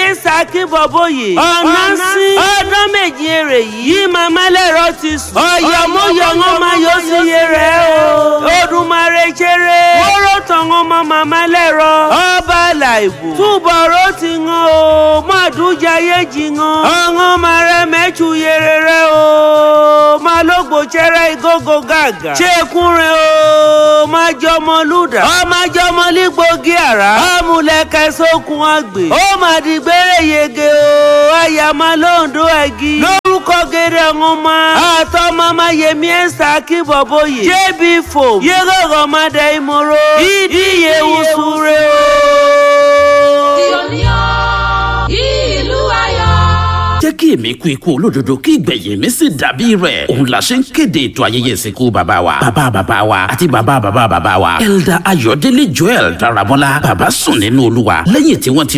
saki bọ̀bọ̀yè ọ̀nà sí ọdún méjì èrè yìí màmá lẹ́rọ ti sùn ọ̀yọ̀mọ̀yọ̀ wọn máa yọ sí iye rẹ̀ o Odùmarè jẹrẹ wọ́rọ̀ tán wọn mọ màmá lẹ́rọ ọba làìbò túbọ̀rọ̀ ti hàn o mọ̀dúnjayé jì hàn ọ̀hún máa rẹ mẹ́tù yẹrẹ rẹ o máa lógbò jẹrẹ ìgógó gàgà ṣékun rẹ o máa jọmọ lùdà ọmọ jọmọ lígbógi àrá ọmúlẹ̀kẹ́ sókun àgbè ó máa di gbére yege o àyàmá lóńdó ẹ̀gí lórúkọ gèrè ọ̀hún máa àtọ́ mama yẹmi ẹ̀sà kí bọ̀bọ̀ yìí jébì fò yẹ́gọ̀gọ̀ máa dẹ ìmọ̀rọ̀ ìdíyẹ wùsùrẹ́ o. ìlú ayọ̀. jẹ́ kí èmi kú ikú olódodo kí ìgbẹ̀yìn mi sì dàbí rẹ̀ òun la ṣe ń kéde ètò ayẹyẹ ìsìnkú bàbá wa bàbá bàbá wa àti bàbá bàbá bàbá wa elda ayọ̀délé joel darabọ́lá bàbá sùn nínú olúwa lẹ́yìn tí wọ́n ti